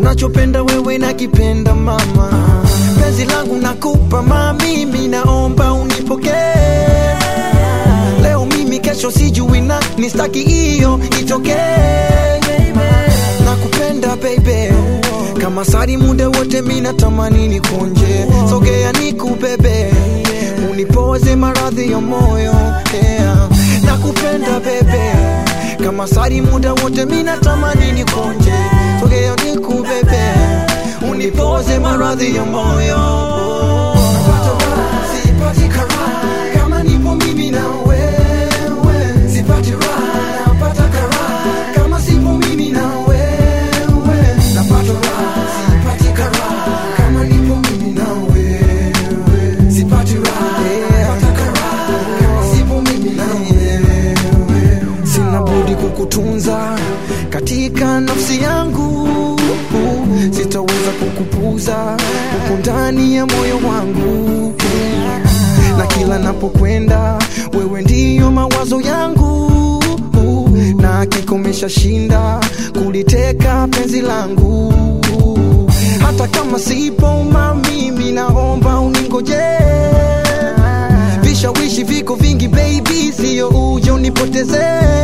unachopenda wewe nakipenda mama penzi langu nakupa ma mimi naomba unipokee leo mimi kesho sijui na nistaki hiyo itokee nakupenda baby kama sari muda wote mina tamani nikunje sogea nikubebe unipoze maradhi ya moyo yeah. nakupenda bebe kama sari muda wote mina tamani nikunje sogea nikubebe unipoze maradhi ya moyo Sipati karaha kama nipo mimi na wewe sipati raha napata karaha kama sipo mimi na wewe napata raha sipati karaha kama nipo mimi na wewe sipati raha napata karaha kama sipo mimi na wewe sina budi kukutunza katika nafsi yangu sitaweza kukupuza huku ndani ya moyo wangu na kila napokwenda wewe ndiyo mawazo yangu na kikomesha shinda kuliteka penzi langu hata kama sipo mamimi naomba uningoje vishawishi viko vingi baby sio ujo nipoteze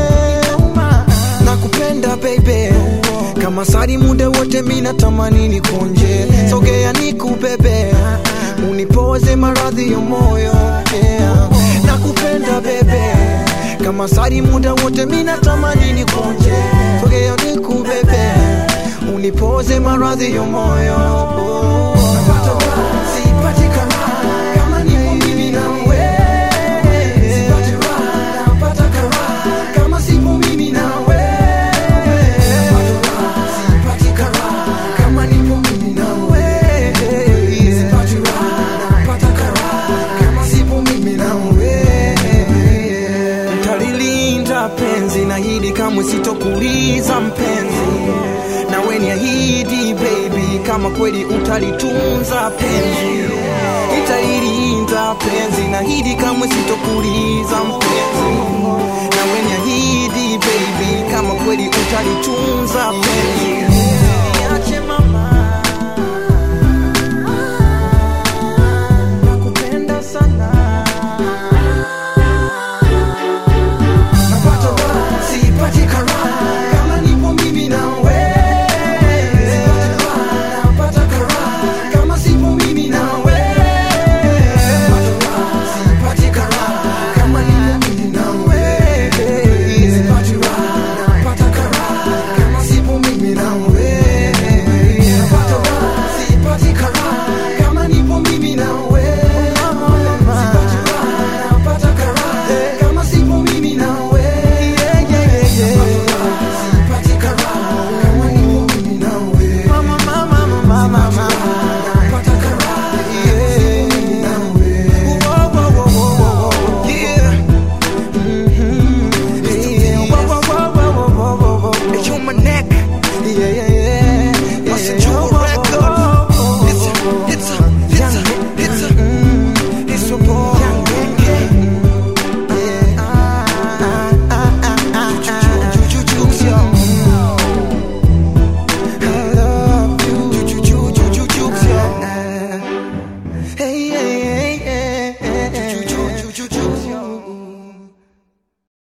nakupenda baby kama sari muda wote mina tamani nikunje sogea nikubebe unipoze maradhi ya moyo yeah. nakupenda bebe kama sari muda wote mina tamani nikunje sogea nikubebe unipoze maradhi ya moyo Napata raha, sipati karaha, kama nipo mimi na wewe. Sipati raha, napata karaha, kama sipo mimi na wewe. Napata raha, sipati karaha, kama nipo mimi na wewe. Sipati raha, napata karaha, kama sipo mimi na wewe. Nitalilinda penzi na hili kamwe sitokuliza mpenzi nawe niahidi baby kama kweli utalitunza penzi itailinda penzi na hidi kamwe sitokuliza mpenzi nawe niahidi baby kama kweli utalitunza penzi